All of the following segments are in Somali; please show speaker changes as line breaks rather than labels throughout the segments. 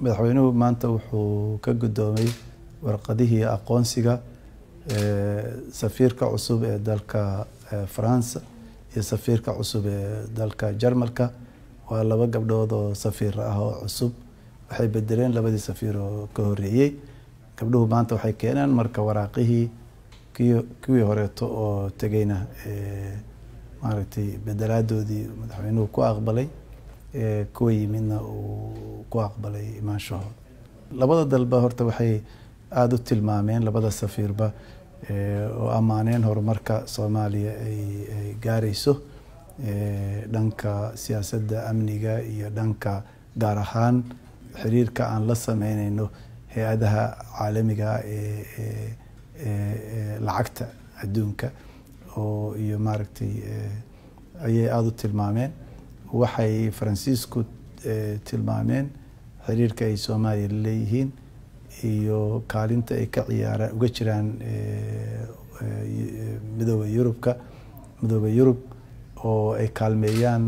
madaxweynuhu maanta wuxuu ka guddoomay warqadihii aqoonsiga safiirka cusub ee dalka faransa iyo safiirka cusub ee dalka jarmalka waa laba gabdhood oo safiir ah oo cusub waxay bedeleen labadii safiir oo ka horeeyey gabdhuhu maanta waxay keeneen marka waraaqihii kuwii horeeto oo tegeyna maaragtay bedelaadoodii madaxweynuhu ku aqbalay kuwa yimidna uu ku aqbalay imaanshahooda labada dalba horta waxay aada u tilmaameen labada safiirba oo ammaaneen horumarka soomaaliya ay gaarayso dhanka siyaasadda amniga iyo dhanka gaar ahaan xiriirka aan la sameyneyno hay-adaha caalamiga ee lacagta adduunka oo iyo maaragtay ayay aada u tilmaameen waxay faransiisku tilmaameen xiriirka ay soomaaliya laleeyihiin iyo kaalinta ay ka ciyaaraan uga jiraan midooda yurubka midooda yurub oo ay kaalmeeyaan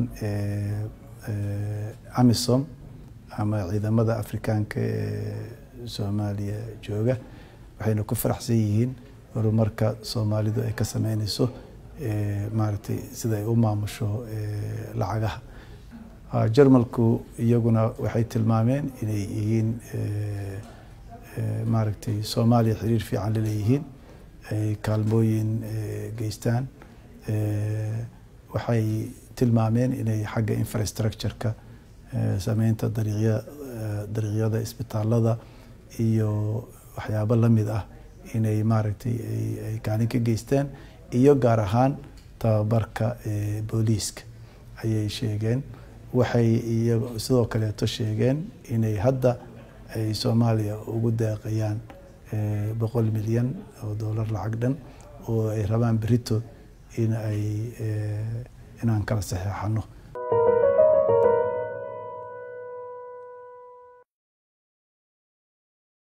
amisom ama ciidamada afrikaanka ee soomaaliya jooga waxayna ku faraxsan yihiin horumarka soomaalidu ay ka sameyneyso maaragtay sida ay u maamusho lacagaha jarmalku iyaguna waxay tilmaameen inay yihiin maaragtay soomaaliya xiriir fiican laleeyihiin ay kaalmooyin geystaan waxay tilmaameen inay xagga infrastructureka sameynta dariiqya dariiqyada isbitaalada iyo waxyaabo lamid ah inay maaragtay ay kaalin ka geystaan iyo gaar ahaan tababarka booliiska ayay sheegeen waxay iyo sidoo kaleeto sheegeen inay hadda ay soomaaliya ugu deeqayaan boqol milyan oo dollar lacag dhan oo ay rabaan berito in ay inaan kala saxeexano